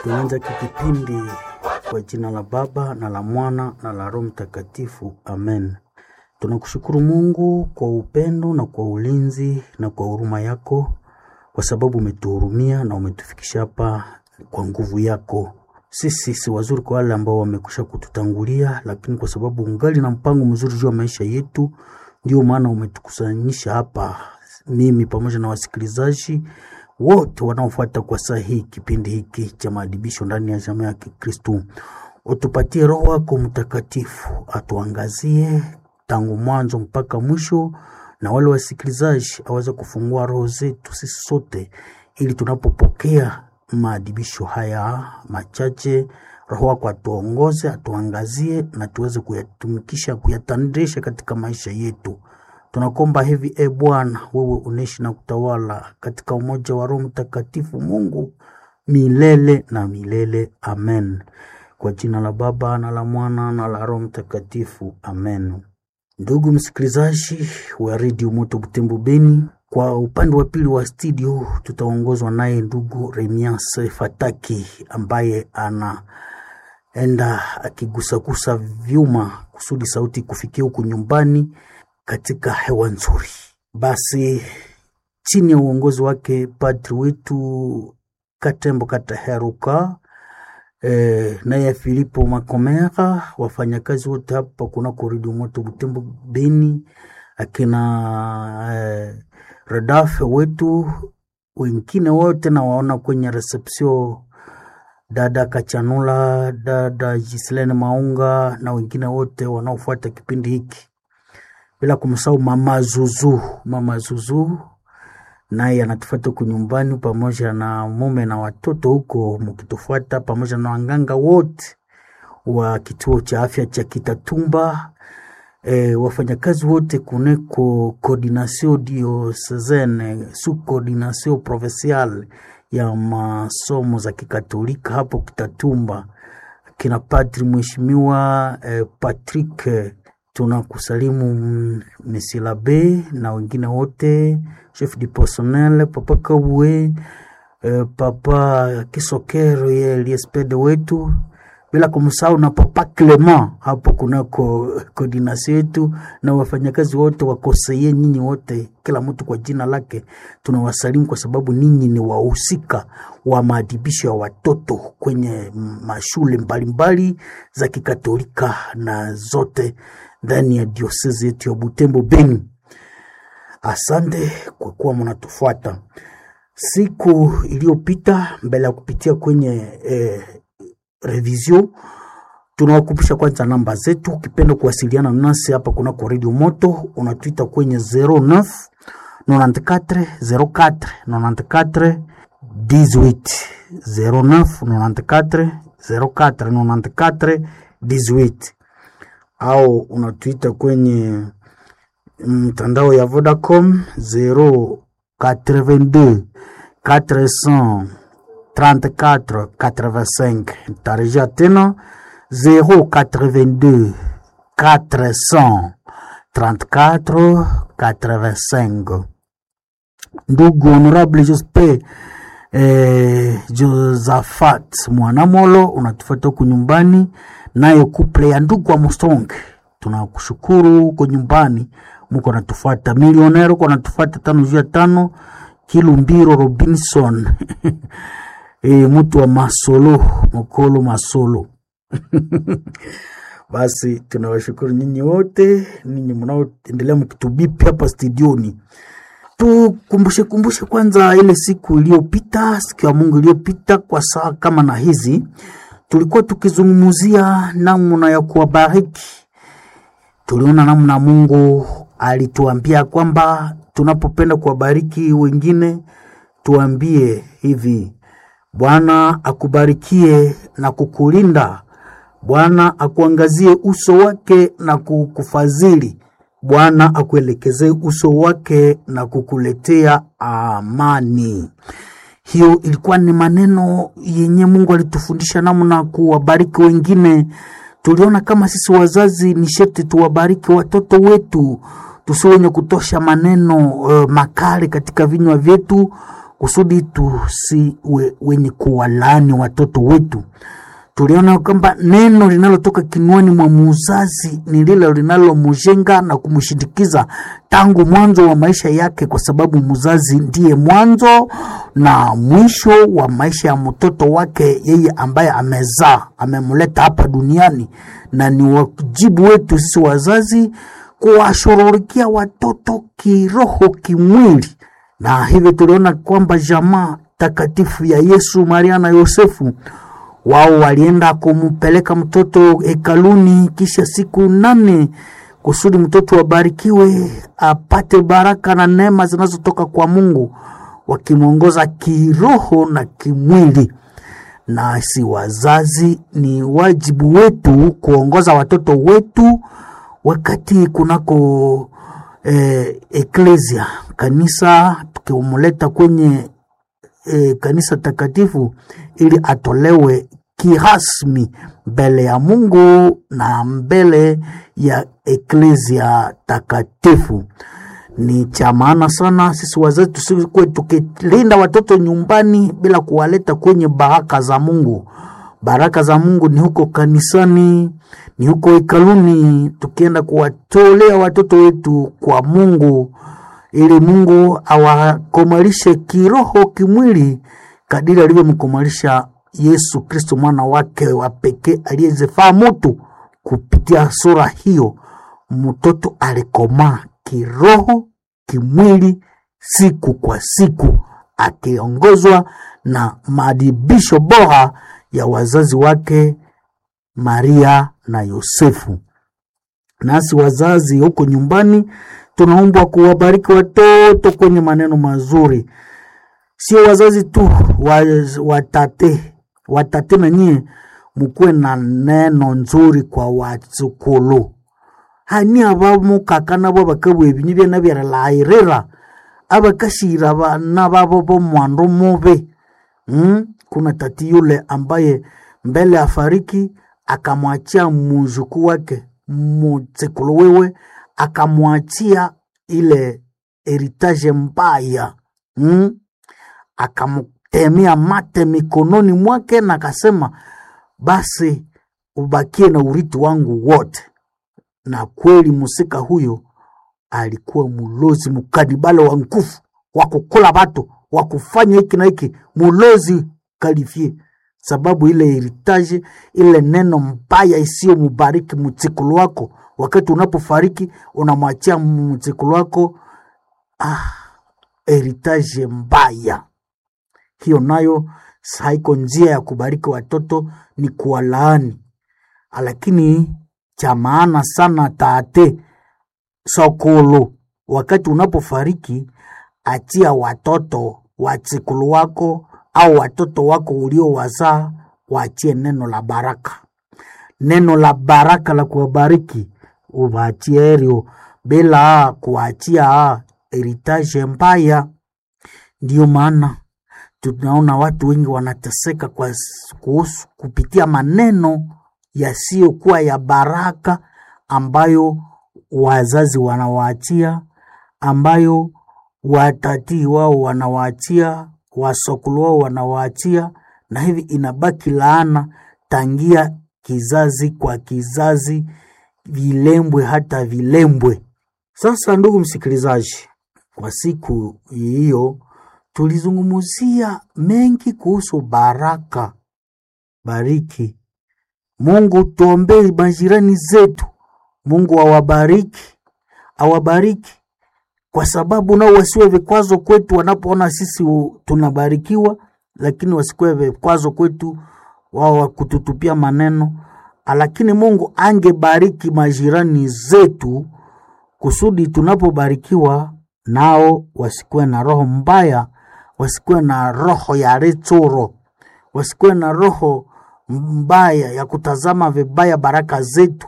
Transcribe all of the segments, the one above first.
Tunaanza kipindi kwa jina la Baba na la Mwana na la Roho Mtakatifu, amen. Tunakushukuru Mungu kwa upendo na kwa ulinzi na kwa huruma yako, kwa sababu umetuhurumia na umetufikisha hapa kwa nguvu yako. Sisi si wazuri kwa wale ambao wamekwisha kututangulia, lakini kwa sababu ungali na mpango mzuri juu ya maisha yetu, ndio maana umetukusanyisha hapa, mimi pamoja na wasikilizaji wote wanaofuata kwa saa hii kipindi hiki cha maadibisho ndani ya jamii ya Kikristu. Utupatie Roho wako Mtakatifu atuangazie tangu mwanzo mpaka mwisho, na wale wasikilizaji aweze kufungua roho zetu sisi sote, ili tunapopokea maadibisho haya machache, Roho wako atuongoze, atuangazie na tuweze kuyatumikisha, kuyatandisha katika maisha yetu. Tunakomba hivi e Bwana, wewe unaishi na kutawala katika umoja wa Roho Mtakatifu, Mungu milele na milele. Amen. Kwa jina la Baba na la Mwana na la Roho Mtakatifu, amen. Ndugu msikilizaji wa redio Moto Butembo Beni, kwa upande wa pili wa studio tutaongozwa naye ndugu Remias Fataki ambaye anaenda akigusagusa vyuma kusudi sauti kufikia huku nyumbani katika hewa nzuri. Basi chini ya uongozi wake padri wetu Katembo Kataheruka e, naye Filipo Makomera, wafanyakazi wote hapa kunako redio Moto Butembo Beni, akina e, redafe wetu wengine wote nawaona kwenye reception, dada Kachanula, dada Gislene Maunga na wengine wote wanaofuata kipindi hiki bila kumsahau mama Zuzu. Mama Zuzu naye anatufuata huku nyumbani pamoja na mume na watoto huko mkitufuata, pamoja na wanganga wote wa kituo cha afya cha Kitatumba, e, wafanyakazi wote kuneko coordination diocesane su coordination provinciale ya masomo za kikatolika hapo Kitatumba, kina padri mheshimiwa e, Patrick tunakusalimu Mesilabe na wengine wote, chef du personnel papa Kabwe, eh, papa Kisokero ye liespede wetu, bila kumsahau na papa Clement hapo kunako koordinasi yetu na wafanyakazi wote wakoseye, nyinyi wote, kila mtu kwa jina lake, tunawasalimu kwa sababu ninyi ni wahusika wa maadibisho ya watoto kwenye mashule mbalimbali za kikatolika na zote ndani ya diosezi yetu ya Butembo Beni. Asante kwa kuwa mnatufuata. Siku iliyopita mbele ya kupitia kwenye eh, revision, tunawakumbusha kwanza namba zetu. Ukipenda kuwasiliana nasi hapa kunako Radio Moto, unatuita kwenye 09 94 04 94 18 09 94 04 94 18 au unatuita kwenye mtandao ya Vodacom 082 434 85. Tarejea tena 082 434 85. Ndugu Honorable Jospe eh, Josafat Mwanamolo unatufuata huku nyumbani nayo kuple ya ndugu wa Mustonge, tunakushukuru huko nyumbani, muko natufuata. Milionero uko natufuata tano juu ya tano. Kilumbiro Robinson e, mtu wa Masolo Mokolo Masolo basi tunawashukuru nyinyi wote, ninyi mnaoendelea mkitubipi hapa studioni. Tukumbushe kumbushe kwanza ile siku iliyopita, siku ya Mungu iliyopita, kwa saa kama na hizi tulikuwa tukizungumzia namna ya kuwabariki. Tuliona namna Mungu alituambia kwamba tunapopenda kuwabariki wengine, tuambie hivi: Bwana akubarikie na kukulinda, Bwana akuangazie uso wake na kukufadhili, Bwana akuelekezee uso wake na kukuletea amani. Hiyo ilikuwa ni maneno yenye Mungu alitufundisha namna kuwabariki wengine. Tuliona kama sisi wazazi ni sharti tuwabariki watoto wetu, tusiwe wenye kutosha maneno uh, makali katika vinywa vyetu, kusudi tusiwe wenye kuwalaani watoto wetu. Tuliona kwamba neno linalotoka kinywani mwa muzazi ni lile linalomjenga na kumshindikiza tangu mwanzo wa maisha yake, kwa sababu muzazi ndiye mwanzo na mwisho wa maisha ya mtoto wake, yeye ambaye amezaa, amemleta hapa duniani, na ni wajibu wetu sisi wazazi kuwashughulikia watoto kiroho, kimwili, na hivyo tuliona kwamba jamaa takatifu ya Yesu, Maria na Yosefu wao walienda kumpeleka mtoto hekaluni kisha siku nane kusudi mtoto abarikiwe apate baraka na neema zinazotoka kwa Mungu, wakimwongoza kiroho na kimwili. Na si wazazi, ni wajibu wetu kuongoza watoto wetu wakati kunako eh, eklesia kanisa, tukimleta kwenye e, kanisa takatifu ili atolewe kirasmi mbele ya Mungu na mbele ya eklesia takatifu. Ni cha maana sana sisi wazazi tusikuwe tukilinda watoto nyumbani bila kuwaleta kwenye baraka za Mungu. Baraka za Mungu ni huko kanisani, ni huko hekaluni, tukienda kuwatolea watoto wetu kwa Mungu ili Mungu awakomalishe kiroho, kimwili kadiri alivyomkomalisha Yesu Kristo mwana wake wa pekee aliyezifaa mutu. Kupitia sura hiyo, mtoto alikomaa kiroho, kimwili, siku kwa siku, akiongozwa na maadibisho bora ya wazazi wake Maria na Yosefu. Nasi wazazi huko nyumbani tunaombwa kuwabariki watoto kwenye maneno mazuri, sio wazazi tu, watate watate na nyie mukuwe na neno nzuri kwa watsukulu hani abamukaka nabo bakabwa ebinyu byana byaralairira abakashira bana babo bomwandu mubi mm? kuna tati yule ambaye mbele afariki akamwachia muzuku wake mutsikulu wewe akamwachia ile heritage mbaya mm? akamtemea mate mikononi mwake na akasema basi ubakie na urithi wangu wote. Na kweli musika huyo alikuwa mulozi mukadibale wa nguvu wa kukula batu wa kufanya hiki na hiki, mulozi kalifie sababu ile heritage ile neno mbaya isiyo mubariki mutsikulu wako wakati unapofariki unamwachia mzikulu wako ah, heritage mbaya hiyo. Nayo haiko njia ya kubariki watoto, ni kuwalaani. Lakini cha maana sana tate sokolo, wakati unapofariki, achia watoto wazikulu wako au watoto wako uliowazaa, waachie neno la baraka, neno la baraka la kuwabariki ubaachie erio bila kuachia heritage mbaya. Ndiyo maana tunaona watu wengi wanateseka kwa kuhusu kupitia maneno yasiyokuwa ya baraka ambayo wazazi wanawaachia, ambayo watatii wao wanawaachia, wasokulu wao wanawaachia, na hivi inabaki laana tangia kizazi kwa kizazi vilembwe hata vilembwe. Sasa ndugu msikilizaji, kwa siku hiyo tulizungumzia mengi kuhusu baraka. Bariki Mungu, tuombee majirani zetu, Mungu awabariki, awabariki kwa sababu nao wasiwe vikwazo kwetu wanapoona sisi tunabarikiwa, lakini wasikuwe vikwazo kwetu wao wakututupia maneno lakini Mungu angebariki majirani zetu kusudi tunapobarikiwa nao wasikuwe na roho mbaya, wasikuwe na roho ya rechoro, wasikuwe na roho mbaya ya kutazama vibaya baraka zetu.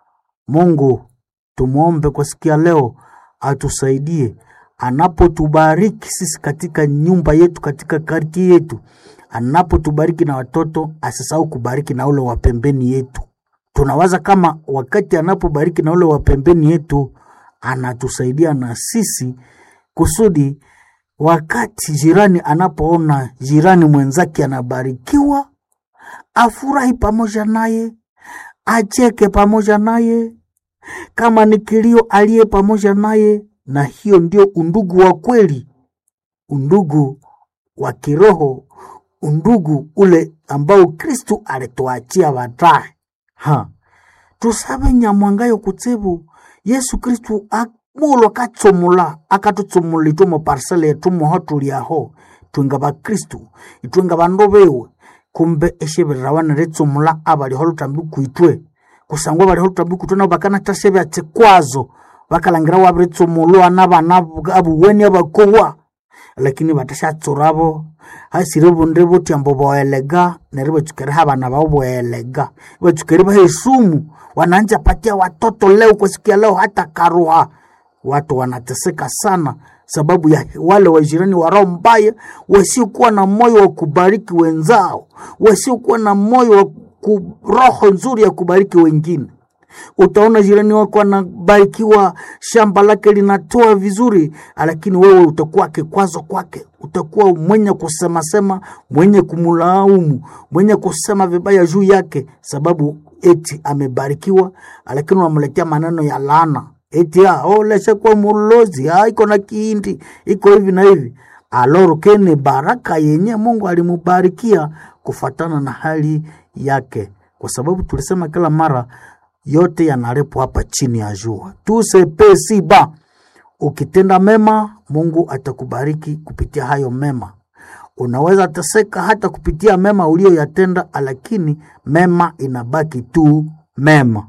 Mungu tumwombe kwa sikia leo atusaidie anapotubariki sisi katika nyumba yetu, katika karti yetu, anapotubariki na watoto, asisahau kubariki na ule wa pembeni yetu. Tunawaza kama wakati anapobariki na ule wa pembeni yetu, anatusaidia na sisi kusudi wakati jirani anapoona jirani mwenzake anabarikiwa, afurahi pamoja naye, acheke pamoja naye, kama ni kilio aliye pamoja naye, na hiyo ndio undugu wa kweli, undugu wa kiroho, undugu ule ambao Kristu alituachia baadaye. Ha, tusabe nyamwangayo kutsebu Yesu Kristu mulo akatsumula akatutsumula itwe mu parsele yetu muho tuliaho twenga bakristu itwenga bandu bewe kumbe eshebirira baniritsumula abaliho lutambi kwitwe kusangwa baliho lutambi kwitwe nabo bakanatasebya tsikwazo bakalangira wabiritsumulwa nabana abuweni abakowa lakini batashatsurabo hasire bunde buti ambo boelega neri batsukere habana bao boelega batsukere bahesumu wananja patia watoto leo kwa siku ya leo hata karuha watu wanateseka sana sababu ya wale wajirani wa roho mbaya wasiokuwa na moyo wa kubariki wenzao wasiokuwa na moyo wa ku, roho nzuri ya kubariki wengine utaona jirani wako anabarikiwa shamba lake linatoa vizuri lakini wewe utakuwa kikwazo kwake utakuwa mwenye kusemasema mwenye kumlaumu mwenye kusema vibaya juu yake sababu eti amebarikiwa lakini unamletea maneno ya laana eti ah, oh, leshe kwa mulozi ah, iko na kiindi iko hivi na hivi alorukeni baraka yenye mungu alimubarikia kufatana na hali yake kwa sababu tulisema kila mara yote yanalipwa hapa chini ya jua tusepesiba ukitenda mema mungu atakubariki kupitia hayo mema unaweza teseka hata kupitia mema uliyoyatenda lakini mema inabaki tu mema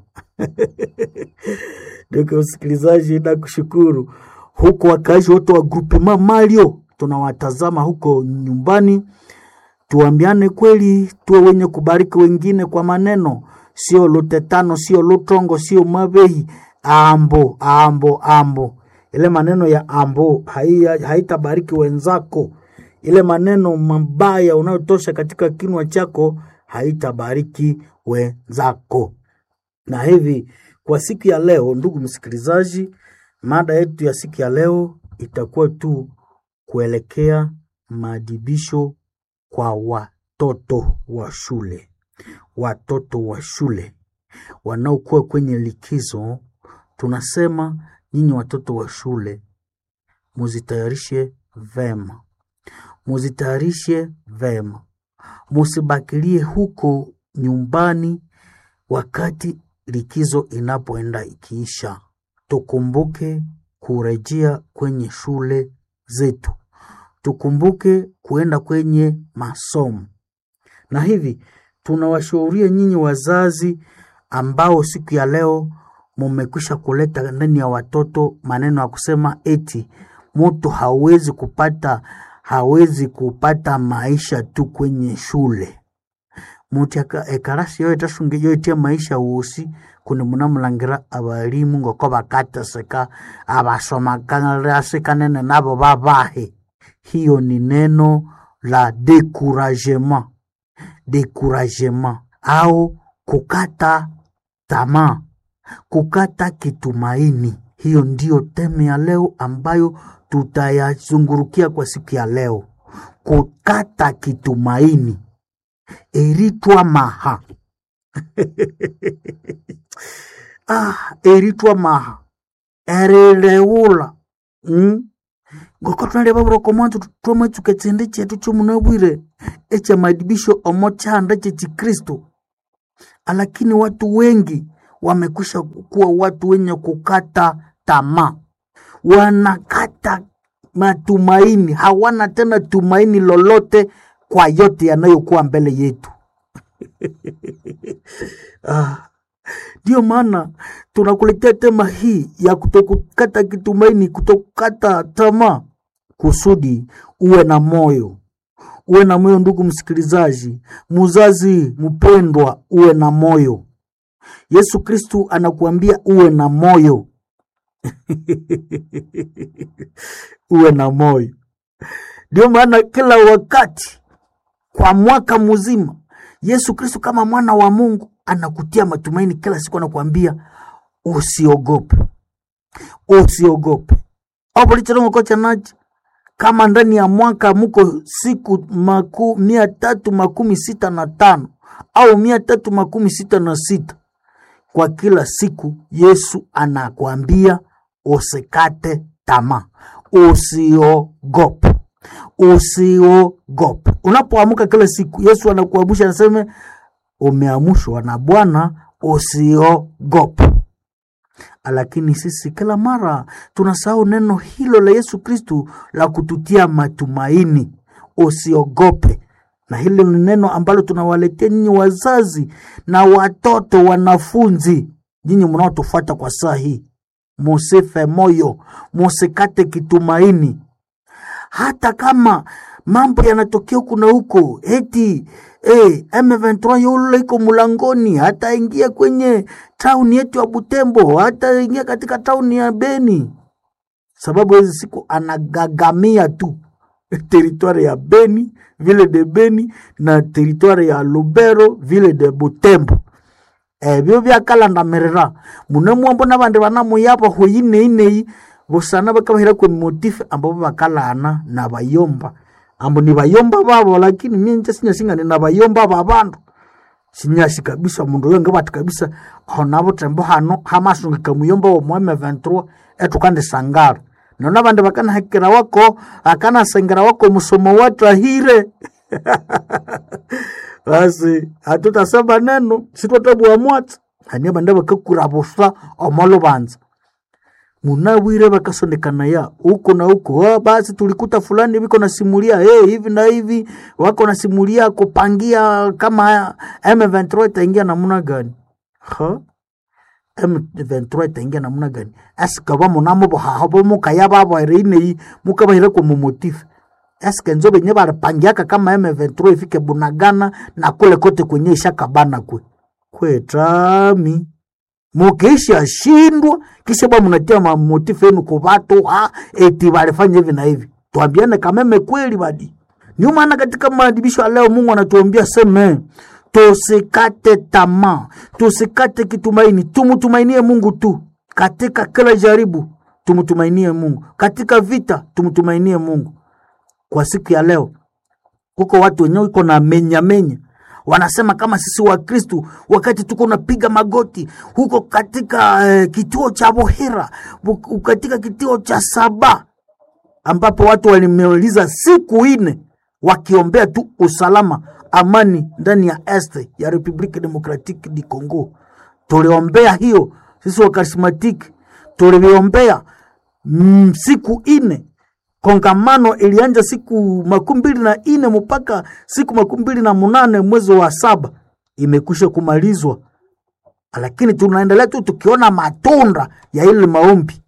Ndugu msikilizaji, na kushukuru huko wakaaji wote wa grupema Mario, tunawatazama huko nyumbani. Tuambiane kweli, tuwe wenye kubariki wengine kwa maneno, sio lutetano, sio lutongo, sio mabehi, ambo ambo ambo. Ile maneno ya ambo haitabariki wenzako. Ile maneno mabaya unayotosha katika kinwa chako haitabariki wenzako. Na hivi kwa siku ya leo, ndugu msikilizaji, mada yetu ya siku ya leo itakuwa tu kuelekea maadibisho kwa watoto wa shule. Watoto wa shule wanaokuwa kwenye likizo, tunasema nyinyi watoto wa shule muzitayarishe vema, muzitayarishe vema, musibakilie huko nyumbani wakati likizo inapoenda ikiisha. Tukumbuke kurejea kwenye shule zetu, tukumbuke kuenda kwenye masomo. Na hivi tunawashauria nyinyi wazazi ambao siku ya leo mumekwisha kuleta ndani ya watoto maneno ya kusema eti mtu hawezi kupata hawezi kupata maisha tu kwenye shule muti ekarasi yo etasunga yo etia maisha wosi kundi munamulangira abalimu ngoko bakateseka abasomakanasikanene nabo babahe hiyo ni neno la decouragement decouragement au kukata tamaa kukata kitumaini hiyo ndiyo teme ya leo ambayo tutayazungurukia kwa siku ya leo kukata kitumaini eritwa maha ah, eritwa maha erireula mm? ngoko tunaleva buroko mwanzo twamwetsuka tsinde chetu chomunabwire echa madibisho omo chanda chechikristo lakini watu wengi wamekwisha kuwa watu wenye kukata tamaa wanakata matumaini hawana tena tumaini lolote kwa yote yanayokuwa mbele yetu ndio ah, maana tunakuletea tema hii ya kutokukata kitumaini kutokukata tamaa kusudi uwe na moyo uwe na moyo ndugu msikilizaji muzazi mpendwa uwe na moyo yesu kristu anakuambia uwe na moyo uwe na moyo ndio maana kila wakati kwa mwaka mzima yesu kristu kama mwana wa mungu anakutia matumaini kila siku anakuambia usiogope usiogope opolichilongokocha nachi kama ndani ya mwaka muko siku maku, mia tatu makumi sita na tano au mia tatu makumi sita na sita kwa kila siku yesu anakwambia usikate tamaa usiogope usiogope unapoamuka kila siku yesu anakuamusha anaseme umeamushwa na bwana usiogope lakini sisi kila mara tunasahau neno hilo la yesu kristu la kututia matumaini usiogope na hilo ni neno ambalo tunawaletea nyinyi wazazi na watoto wanafunzi nyinyi mnaotufuata kwa saa hii musife moyo musikate kitumaini hata kama mambo yanatokea huku na huko eti eh, M23 yule iko mulangoni, hata ingia kwenye tauni yetu ya Butembo, hata ingia katika tauni ya Beni, sababu hizi siku anagagamia tu teritwari ya Beni vile de Beni na teritwari ya Lubero vile de Butembo ebyo byakalandamirira muno mwambo nabandi banamuyapa hweyineineyi busana bakabahira kwe motife ambabo bakalana na bayomba ambo ni bayomba babo lakini minje sinyasingane na bayomba babandu sinyashi kabisa mundu yonge bati kabisa honabo tembo hano hamasungika muyomba wa mwame 23 etukande sangara nona bandi bakanahekera wako akanasengera wako musomo watahire basi hatutasema neno sitwatabua mwatsa hania banda bakakura busa omolubanza munawire bakasondekana ya huko na huko ah, basi tulikuta fulani viko nasimulia hey, hivi na hivi wako nasimulia kupangia kama M23 itaingia namna gani ha M23 itaingia namna gani asika ba munamo bohahabo mukaya babo ine mukabahira ku mumotifu eske nzo benye balipangiaka kama M23 ifike Bunagana na kule kote kwenye ishakabana kwe kwetami mukiisha shindwa kisha bwa munatia mamotifu yenu ku batu ha eti balifanya hivi na hivi tuambiane kameme kweli badi ndio maana katika maadibisho ya leo Mungu anatuambia seme tusikate tamaa tusikate kitumaini tumtumainie Mungu tu katika kila jaribu tumtumainie Mungu katika vita tumtumainie Mungu kwa siku ya leo kuko watu wenyewe iko na menya menya wanasema kama sisi wa Kristu wakati tuko napiga magoti huko katika eh, kituo cha Bohera bu- katika kituo cha Saba ambapo watu walimeuliza siku ine wakiombea tu usalama amani ndani ya este ya Republique Democratique du Congo. Tuliombea hiyo sisi wa karismatiki, tuliombea mm, siku ine kongamano ilianja siku makumi mbili na ine mpaka siku makumi mbili na munane mwezi wa saba imekwisha kumalizwa, lakini tunaendelea tu tukiona matunda ya ile maombi.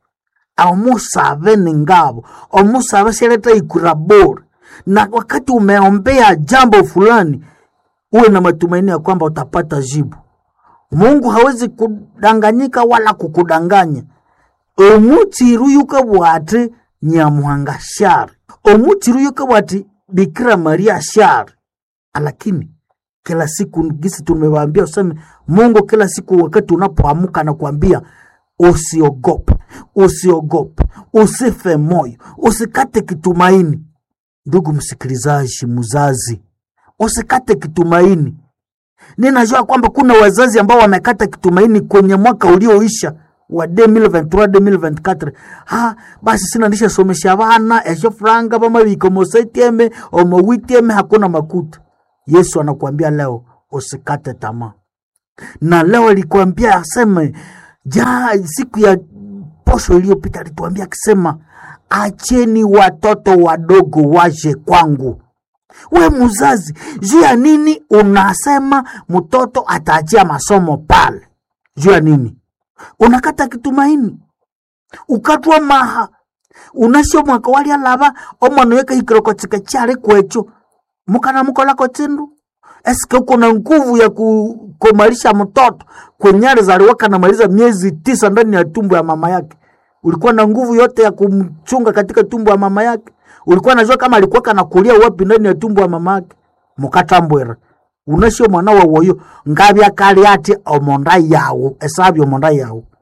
Omusave ni ngabo, omusave sheleta ikura bora, na wakati umeombea jambo fulani, uwe na matumaini ya kwamba utapata jibu. Mungu hawezi kudanganyika wala kukudanganya omutsiru yuka bwati nyamuhanga shari omutsiru yuka bwati bikira maria shari lakini kila siku gisi tumewaambia useme mungu kila siku wakati unapoamuka na kuambia usiogope usiogope usife moyo usikate kitumaini ndugu msikilizaji muzazi usikate kitumaini ninajua kwamba kuna wazazi ambao wamekata kitumaini kwenye mwaka ulioisha wa 2023 2024 ha basi sina ndisha somesha bana esho franga bamabiko mosetieme omowitieme hakuna makuta yesu anakuambia leo usikate tamaa na leo alikwambia aseme ja siku ya posho iliyopita alituambia akisema acheni watoto wadogo waje kwangu we muzazi juu ya nini unasema mtoto ataachia masomo pale juu ya nini unakata kitumaini ukatwa maha unasio mwaka walia lava omwana weka hikiroko tsika chale kwecho mukana mukolako tsindu eske uko na nguvu ya kukomalisha mtoto kwenyale zaliwaka namaliza miezi tisa ndani ya tumbo ya mama yake ulikuwa na nguvu yote ya kumchunga katika tumbo ya mama yake ulikuwa najua kama alikuwa kanakulia wapi ndani ya tumbo ya mama yake mukatambwera unasio mwana wa woyo ngabya kali ati omonda yawu esabi omonda yawu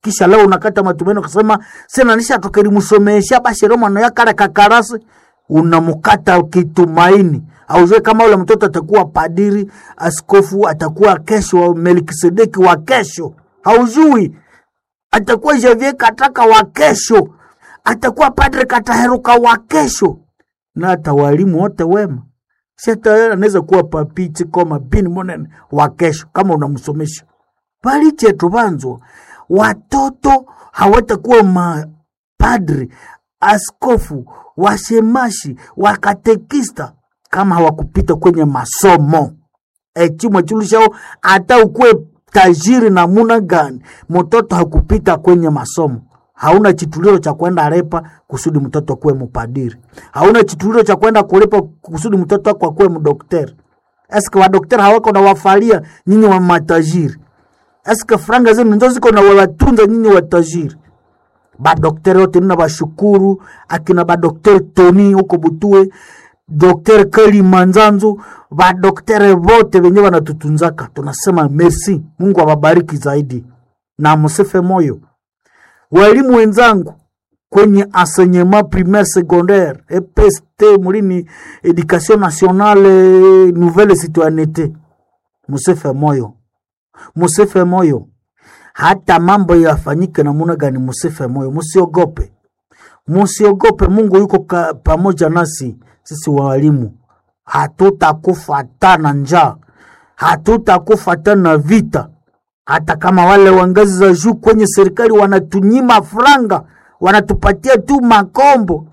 kisha leo unakata matumaini ukasema sena nisha tukelimusomesha basi leo mwana yakara kakarasi unamukata kitumaini aujue kama ule mtoto atakuwa padiri askofu atakuwa kesho melkisedeki wa kesho haujui atakuwa javier kataka wa kesho atakuwa padre kataheruka wa kesho na hata walimu wote wema si hata anaweza kuwa papiti koma bini monene wa kesho kama unamsomesha pali chetu vanzo watoto hawatakuwa mapadri askofu washemashi wakatekista kama hawakupita kwenye masomo echimwe chulishao hata ukuwe tajiri namuna gani mtoto hakupita kwenye masomo hauna chituliro cha kwenda repa kusudi mtoto akuwe mupadiri hauna chituliro cha kwenda kulipa kusudi mtoto wako akuwe mdokteri eske wadokteri hawako na wafalia nyinyi wa matajiri eske franga zenu nzo ziko na wawatunza nyinyi watajiri badokteri wote nina bashukuru akina badokteri toni huko butue dokteri kali manzanzu badokteri vote venye wanatutunzaka tunasema merci mungu awabariki zaidi na msife moyo walimu wenzangu kwenye enseignement primaire secondaire EPST mulini education nationale nouvelle citoyenneté musife moyo musife moyo hata mambo yafanyike namuna gani musife moyo musiogope musiogope mungu yuko ka, pamoja nasi sisi walimu hatutakufa tana njaa hatutakufa tana vita hata kama wale wa ngazi za juu kwenye serikali wanatunyima franga wanatupatia tu makombo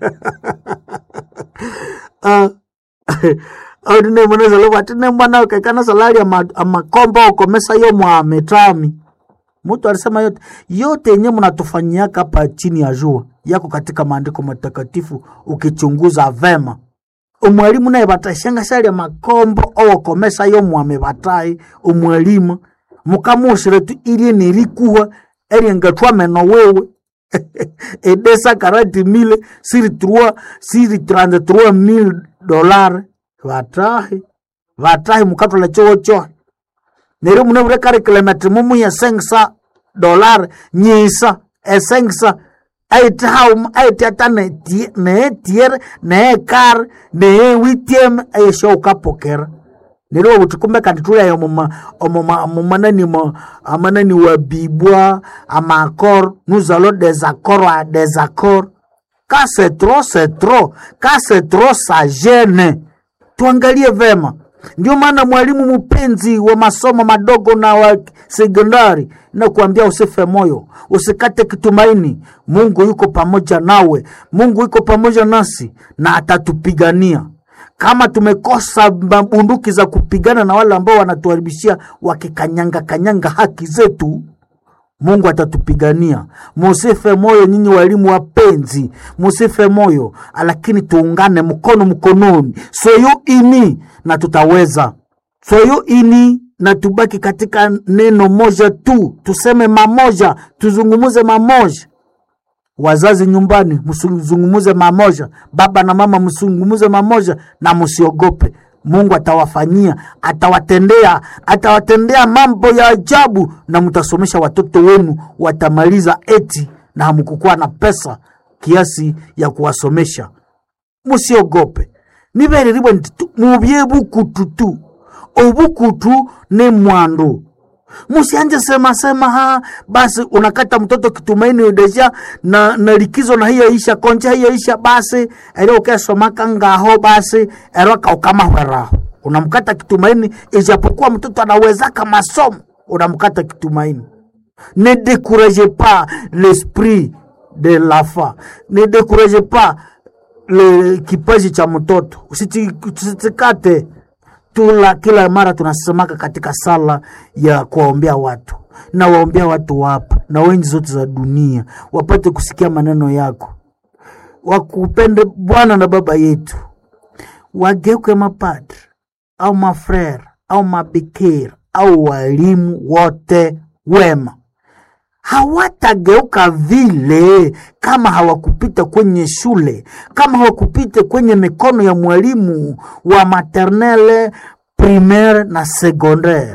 audine mweneza lobo atine mwana ukekana salari ya ma- ya makombo ukomesa yo mwa metami mtu alisema yote yote yenye mnatufanyiaka hapa chini ya jua yako katika maandiko matakatifu ukichunguza vema umwalimu naye batashanga shali ya makombo owokomesa yo mwame batai umwalimu mukamushire tu ilie nirikuwa eriengatwa meno wewe edesa karati mile siri trois siri trente trois mille dollar vatahi vatahi mukatula chowo chohe neri mune vure karikilometri mumuya sengsa dollar nyisa esengsa aite haum aite ata neetiere neekar neewitiem ayesho ukapokera nero butukumbe kandi tulayo omuma omuma omumanani mo amanani wa bibwa amakor nous allons des accords à des accords ka c'est trop c'est trop ka c'est trop ça gêne tuangalie vema ndio maana mwalimu mpenzi wa masomo madogo na wa sekondari nakuambia usife moyo usikate kitumaini mungu yuko pamoja nawe mungu yuko pamoja nasi na atatupigania kama tumekosa bunduki za kupigana na wale ambao wanatuharibishia wakikanyanga kanyanga haki zetu mungu atatupigania musife moyo nyinyi walimu wapenzi musife moyo lakini tuungane mkono mkononi soyo ini na tutaweza soyo ini na tubaki katika neno moja tu tuseme mamoja tuzungumuze mamoja wazazi nyumbani msizungumuze mamoja baba na mama msizungumuze mamoja na msiogope mungu atawafanyia atawatendea atawatendea mambo ya ajabu na mtasomesha watoto wenu watamaliza eti na hamkukuwa na pesa kiasi ya kuwasomesha musiogope nibereribwe ntitu mubye bukutu tu obukutu ni mwandu musianje sema sema ha basi unakata mtoto kitumaini deja na, na likizo na hiyo isha konja hiyo isha basi ero ukesomaka ngaho basi ero kaukamahweraho unamkata kitumaini ijapokuwa mtoto anawezaka masomo unamkata kitumaini ne découragez pas l'esprit de lafa ne découragez pas le kipaji cha mtoto usitikate tula kila mara tunasemaka katika sala ya kuwaombea watu na waombea watu wapa na wenji zote za dunia wapate kusikia maneno yako wakupende bwana na baba yetu wageuke mapadri au mafrere au mabikira au walimu wote wema hawatageuka vile kama hawakupita kwenye shule, kama hawakupita kwenye mikono ya mwalimu wa maternelle, primaire na secondaire.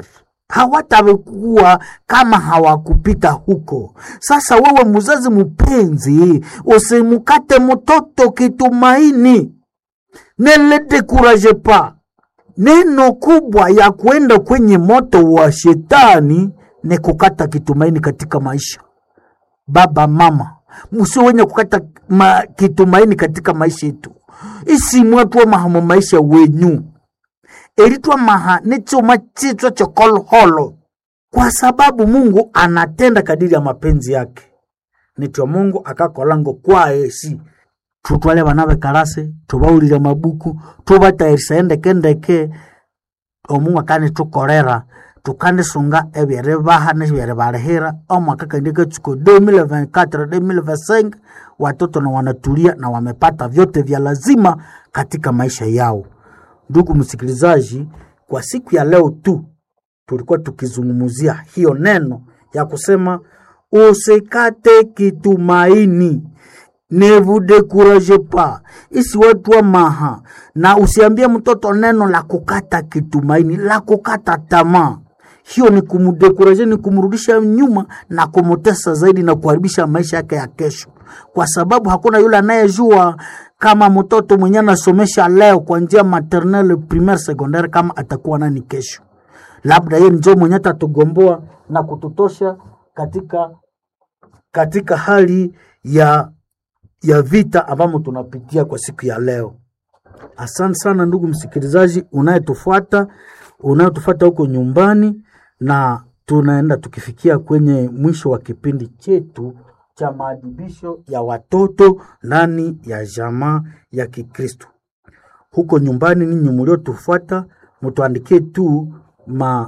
hawatakuwa kama hawakupita huko. Sasa wewe mzazi mpenzi, usimukate mtoto kitumaini, ne le dekuraje pa. Neno kubwa ya kuenda kwenye moto wa shetani ni kukata kitumaini katika maisha. Baba mama, musio wenye kukata ma, kitumaini katika maisha yetu isimwatwa maha mu maisha wenyu eritwa maha ni chuma chitwa chokolholo kwa sababu mungu anatenda kadiri ya mapenzi yake nityo mungu akakolango kwaesi tutwale bana bekarase tubaulile mabuku tubatayirisa endekendeke omungu akanitukorera tukandisunga ebyeri baha nebyeri balihira omwaka kandi katsuko 2024 2025 watoto na wanatulia na wamepata vyote vya lazima katika maisha yao ndugu msikilizaji kwa siku ya leo tu tulikuwa tukizungumzia hiyo neno ya kusema usikate kitumaini ne vous découragez pas isiwetwa maha na usiambie mtoto neno la kukata kitumaini la kukata tamaa hiyo ni kumdekuraje ni kumrudisha nyuma na kumutesa zaidi na kuharibisha maisha yake ya kesho kwa sababu hakuna yule anayejua kama mtoto mwenye anasomesha leo kwa njia maternelle primaire secondaire kama atakuwa nani kesho labda yeye njo mwenye atatugomboa na kututosha katika katika hali ya ya vita ambamo tunapitia kwa siku ya leo asante sana ndugu msikilizaji unayetufuata unayetufuata huko nyumbani na tunaenda tukifikia kwenye mwisho wa kipindi chetu cha maadibisho ya watoto ndani ya jamaa ya kikristo huko nyumbani ninyi mliotufuata mtuandikie tu ma,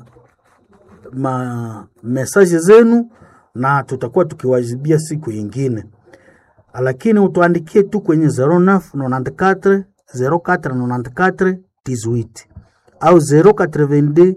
ma mesaje zenu na tutakuwa tukiwajibia siku ingine lakini utuandikie tu kwenye 0994 0494 18 au 082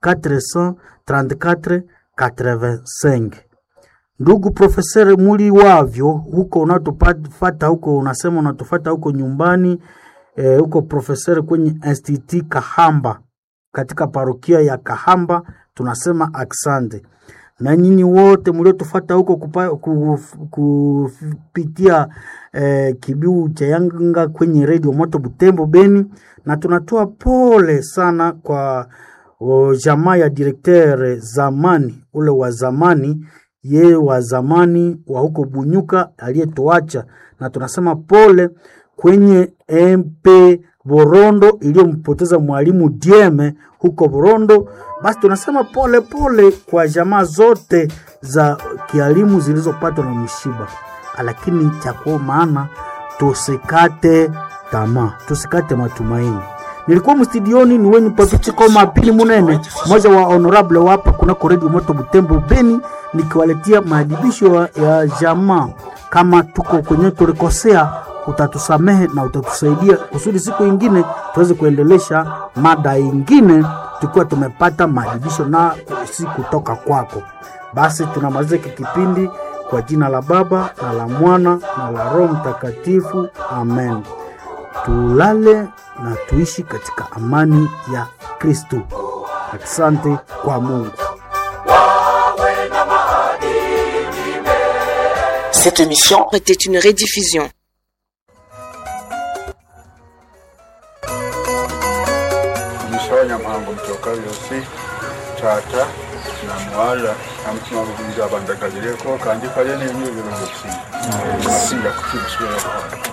434 85 ndugu profesere muli wavyo huko unatufata huko unasema unatufata huko nyumbani eh, huko profesere kwenye institut kahamba katika parokia ya kahamba tunasema aksande na nyinyi wote mliotufata huko kupa, kuf, kupitia eh, kibiu cha yanga kwenye redio moto butembo beni na tunatoa pole sana kwa o, jamaa ya direkteur zamani ule wa zamani yeye wa zamani wa huko bunyuka aliyetuacha na tunasema pole kwenye mp Borondo iliyompoteza mwalimu Dieme huko Borondo. Basi tunasema pole pole kwa jamaa zote za kialimu zilizopatwa na mshiba, lakini cha kwa maana tusikate tamaa, tusikate matumaini. Nilikuwa mstudioni ni wenyu papichikoma pili munene mmoja wa honorable wapa kunako redio moto Butembo Beni, nikiwaletea maadibisho ya jamaa. Kama tuko kwenye tulikosea utatusamehe na utatusaidia kusudi siku ingine tuweze kuendelesha mada ingine tukiwa tumepata maadibisho na si kutoka kwako. Basi tunamaliza hiki kipindi kwa jina la Baba na la Mwana na la Roho Mtakatifu, amen. Tulale na tuishi katika amani ya Kristo. Asante kwa Mungu. Cette émission était une rediffusion. Mshonya mhango mtoka yosi tata na mwala amutima gukubiza abandagazireko kandi kale n'enyubiro gusi masinga kukibuswera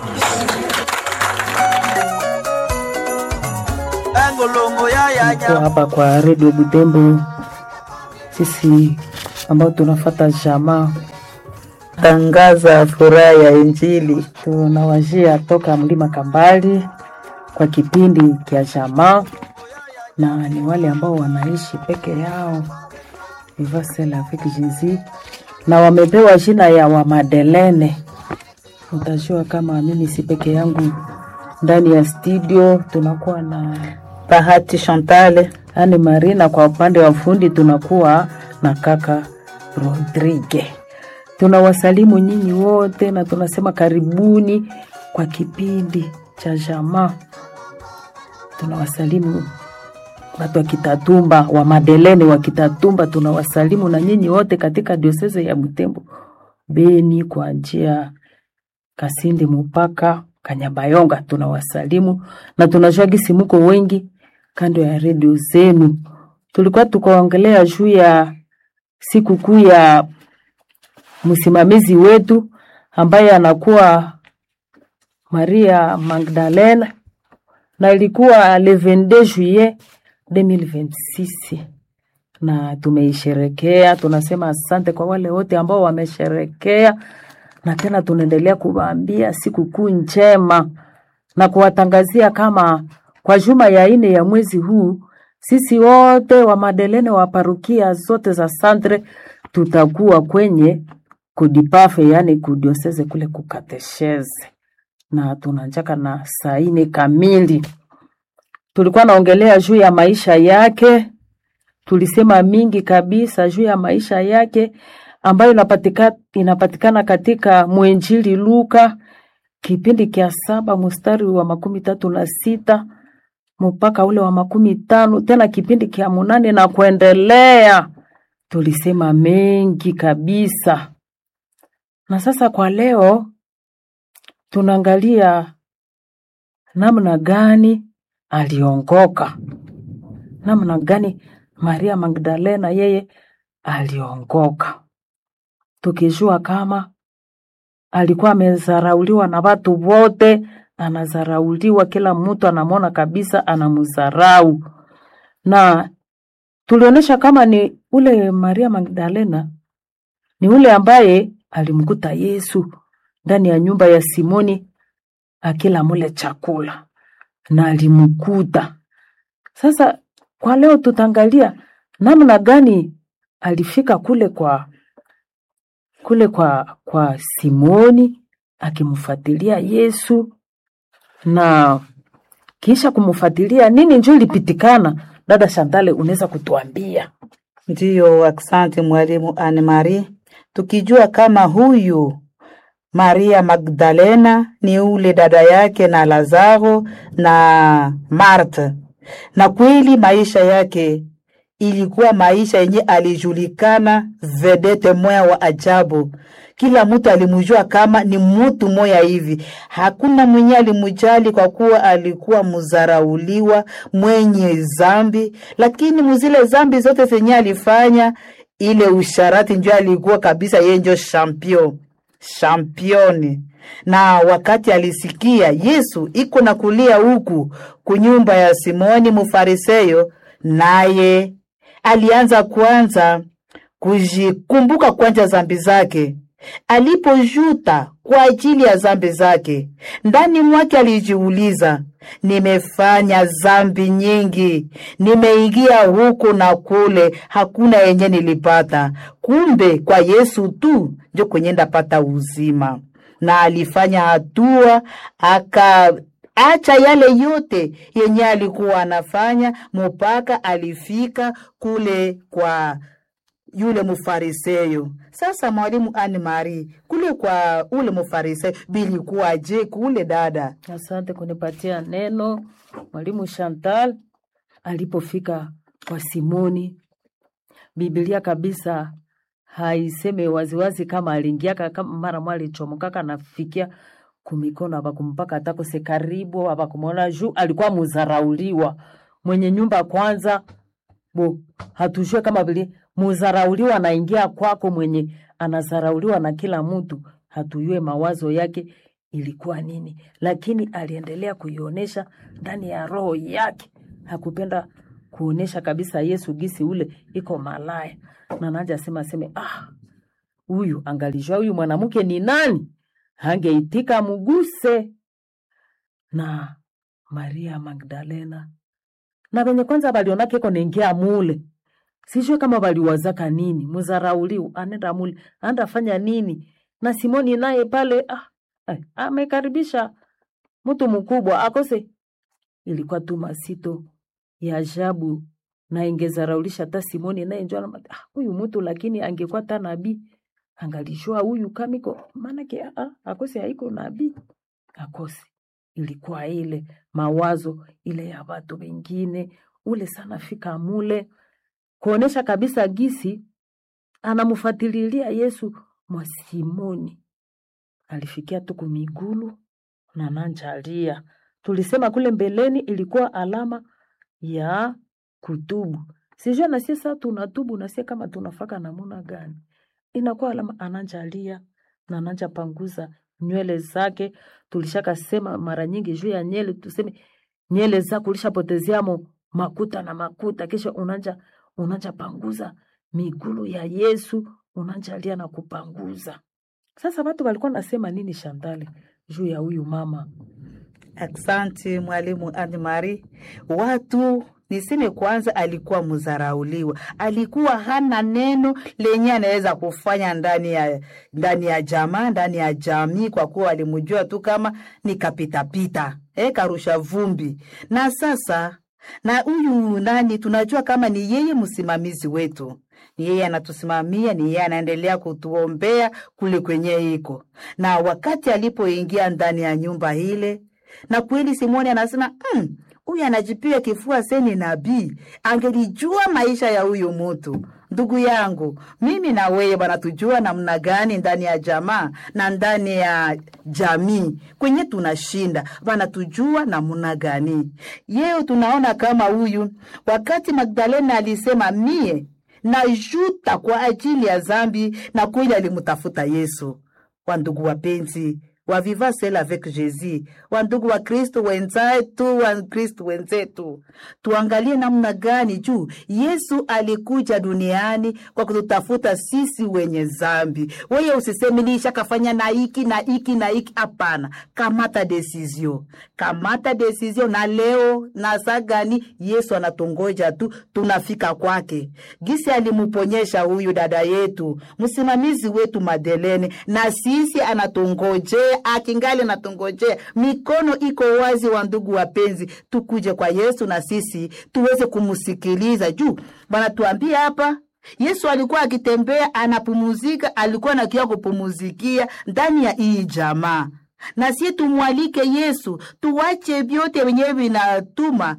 Tuko hapa kwa redio Butembo, sisi ambao tunafata jamaa tangaza furaha ya Injili. tunawajia toka mlima Kambali kwa kipindi kya jamaa, na ni wale ambao wanaishi peke yao Vivasel avec Jésus, na wamepewa jina ya Wamadelene. Utajua kama mimi si peke yangu ndani ya studio, tunakuwa na Bahati Chantal Ani Marina, kwa upande wa fundi tunakuwa na kaka Rodrigue. Tunawasalimu nyinyi wote na tunasema karibuni kwa kipindi cha jamaa. Tunawasalimu watu wa Kitatumba wa Madelene wa Kitatumba, tunawasalimu na nyinyi wote katika dioseze ya Butembo, Beni kwa njia Kasindi mpaka Kanyabayonga, tunawasalimu na tunajua gisi muko wengi kando ya redio zenu. Tulikuwa tukaongelea juu ya sikukuu ya msimamizi wetu ambaye anakuwa Maria Magdalena na ilikuwa le 22 juillet 2026 na tumeisherekea. Tunasema asante kwa wale wote ambao wamesherekea, na tena tunaendelea kuwaambia sikukuu njema na kuwatangazia kama kwa juma ya ine ya mwezi huu sisi wote wa Madelene wa parukia zote za Santre tutakuwa kwenye kudipafe, yani kudioseze kule kukatesheze, na tunanjaka na saa ine kamili. Tulikuwa naongelea juu ya maisha yake, tulisema mingi kabisa juu ya maisha yake ambayo inapatika, inapatikana katika mwenjili Luka kipindi kia saba mstari wa makumi tatu na sita mpaka ule wa makumi tano tena kipindi kia munane na kuendelea. Tulisema mengi kabisa, na sasa kwa leo tunaangalia namna gani aliongoka, namna gani Maria Magdalena yeye aliongoka, tukijua kama alikuwa amezarauliwa na watu wote, anazarauliwa, kila mtu anamwona kabisa anamzarau, na tulionyesha kama ni ule Maria Magdalena ni ule ambaye alimkuta Yesu ndani ya nyumba ya Simoni akila mule chakula na alimkuta. Sasa kwa leo tutaangalia namna gani alifika kule kwa kule kwa kwa Simoni akimfuatilia Yesu na kisha kumfuatilia nini njoo ilipitikana. Dada Shantale, unaweza kutuambia? Ndiyo, asante mwalimu Anne Marie. Tukijua kama huyu Maria Magdalena ni ule dada yake na Lazaro na Marta, na kweli maisha yake ilikuwa maisha yenye alijulikana vedete moya wa ajabu. Kila mtu alimujua kama ni mutu moya hivi, hakuna mwenye alimujali kwa kuwa alikuwa muzarauliwa mwenye zambi, lakini muzile zambi zote zenye alifanya ile usharati njo alikuwa kabisa yeye njo champion championi. Na wakati alisikia Yesu iko na kulia huku kunyumba ya Simoni Mufariseyo, naye alianza kwanza kujikumbuka kwanja zambi zake. Alipojuta kwa ajili ya zambi zake, ndani mwake alijiuliza, nimefanya zambi nyingi, nimeingia huku na kule, hakuna yenye nilipata. Kumbe kwa Yesu tu njo kwenye ndapata uzima. Na alifanya hatua aka acha yale yote yenye alikuwa anafanya mpaka alifika kule kwa yule mufariseyo. Sasa mwalimu Anne Marie, kule kwa ule mufariseyo bilikuwaje kule dada? Asante kunipatia neno mwalimu Chantal. Alipofika kwa Simoni, Biblia kabisa haiseme waziwazi kama aliingiaka kama mara mwa alichomokaka nafikia kumikono abakumpaka atakose karibu abakumwona juu alikuwa muzarauliwa mwenye nyumba kwanza bo hatujue kama vile muzarauliwa anaingia kwako mwenye anazarauliwa na kila mtu hatujue mawazo yake ilikuwa nini lakini aliendelea kuionyesha ndani ya roho yake hakupenda kuonesha kabisa yesu gisi ule iko malaya na naja sema aseme ah huyu angalijua huyu mwanamke ni nani hangeitika muguse na maria magdalena na venye kwanza balionake iko naingia mule sijue kama baliwazaka nini muzarauliu anenda mule anda fanya nini na simoni naye pale ah, eh, amekaribisha mtu mkubwa akose ilikuwa tu masito ya ajabu na ingezaraulisha hata simoni naye njo anama- ah, huyu mtu lakini angekuwa ta nabii angalishwa huyu kamiko maanake ah, ah, akose haiko nabii akose ilikuwa ile mawazo ile ya watu wengine ule sana fika mule kuonesha kabisa gisi anamfuatililia Yesu mwa Simoni. Alifikia tu kumigulu na nanjalia. Tulisema kule mbeleni ilikuwa alama ya kutubu. Sijua na sisi sasa tunatubu na sisi kama tunafaka namuna gani? Inakuwa alama ananjalia na ananja panguza nywele zake. Tulishaka sema mara nyingi juu ya nywele, tuseme nywele zako ulishapotezeamo makuta na makuta, kisha unanja unanja panguza migulu ya Yesu, unanjalia na kupanguza. Sasa watu walikuwa nasema nini Shantale juu ya huyu mama? Aksanti mwalimu Anne-Marie. Watu niseme kwanza, alikuwa mzarauliwa, alikuwa hana neno lenye anaweza kufanya ndani ya ndani ya jamaa, ndani ya jamii, kwa kuwa alimjua tu kama ni kapitapita, eh, karusha vumbi. Na sasa na huyu nani, tunajua kama ni yeye msimamizi wetu, ni yeye anatusimamia, ni yeye anaendelea kutuombea kule kwenye iko. Na wakati alipoingia ndani ya nyumba ile na kweli Simoni anasema "Mm, huyu anajipia kifua seni nabii, angelijua maisha ya huyu mutu. Ndugu yangu, mimi na wewe bwana, tujua namna gani ndani ya jamaa na ndani ya jamii kwenye tunashinda bana, tujua namna gani yeo. Tunaona kama huyu wakati Magdalena alisema mie najuta kwa ajili ya zambi, na kweli alimtafuta Yesu. Wandugu wapenzi wa Viva Celle avec Jésus, wandugu wa Kristo wenzetu, wa Kristo wenzetu, tuangalie namna gani juu Yesu alikuja duniani kwa kututafuta sisi wenye zambi. Wewe usiseme nisha kafanya na hiki na hiki na hiki, hapana. Kamata desizio, kamata desizio, na leo na saa gani Yesu anatongoja tu, tunafika kwake. Gisi alimuponyesha huyu dada yetu, msimamizi wetu Madelene, na sisi anatongojea akingali natungojea, mikono iko wazi. Wa ndugu wapenzi, tukuje kwa Yesu na sisi tuweze kumsikiliza juu banatuambia hapa Yesu alikuwa akitembea anapumuzika, alikuwa nakia kupumuzikia ndani ya hii jamaa na sie tumwalike Yesu, tuwache vyote wenyewe vinatuma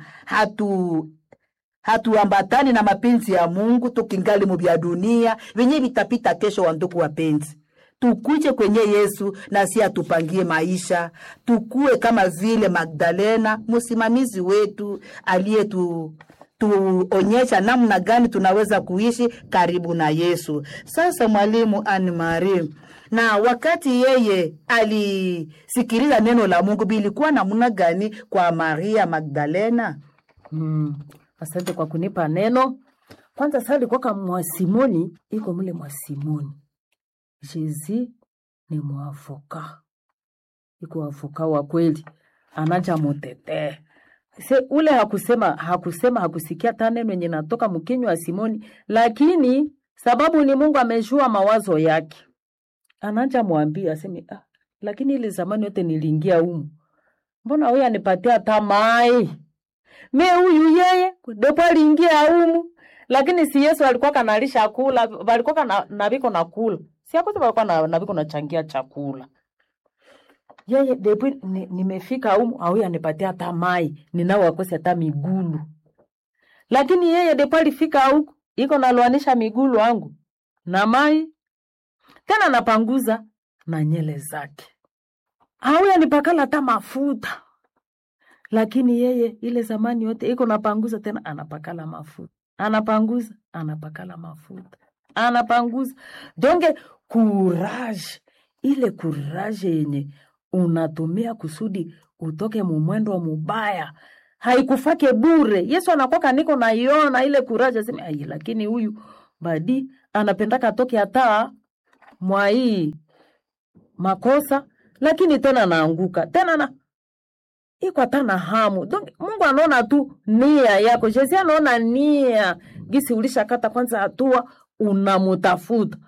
hatu hatuambatani na mapenzi ya Mungu, tukingali mu vya dunia venye vitapita kesho. Wa ndugu wapenzi tukuje kwenye Yesu na si atupangie maisha, tukue kama vile Magdalena, msimamizi wetu aliyetu tuonyesha namna gani tunaweza kuishi karibu na Yesu. Sasa mwalimu Anne Marie, na wakati yeye alisikiliza neno la Mungu bilikuwa namna gani kwa Maria Magdalena? Mm, asante kwa kunipa neno. Kwanza sasa alikuwa kama mwasimoni iko mule mwasimoni Jezi ni mwafuka, iko wafuka wa kweli, anaja mutetee se ule hakusema hakusema hakusikia hata neno yenye natoka mkinywa wa Simoni, lakini sababu ni Mungu amejua mawazo yake, anaja mwambia aseme ah, lakini ile zamani yote niliingia humu, mbona huyu anipatia hata mai me huyu yeye depo aliingia humu, lakini si Yesu alikuwa kanalisha kula, walikuwa kana naviko na kula si akuti walikuwa na naviko nachangia chakula yeye depo ni, nimefika humu au anipatia hata mai ninao wakosi hata migulu, lakini yeye depo alifika huku iko nalwanisha migulu wangu na mai tena napanguza na nyele zake, au anipakala hata mafuta, lakini yeye ile zamani yote iko napanguza tena anapakala mafuta, anapanguza anapakala mafuta, anapanguza donge kuraje, ile kuraje yenye unatumia kusudi utoke mumwendo mubaya haikufake bure. Yesu anakwaka niko naiona ile kuraje, aseme ai, lakini huyu badi anapendaka atoke hata mwa hii makosa, lakini tena naanguka tena na iko hata na hamu. Donc Mungu anaona tu nia yako, Jesi anaona nia gisi ulishakata kwanza hatua unamutafuta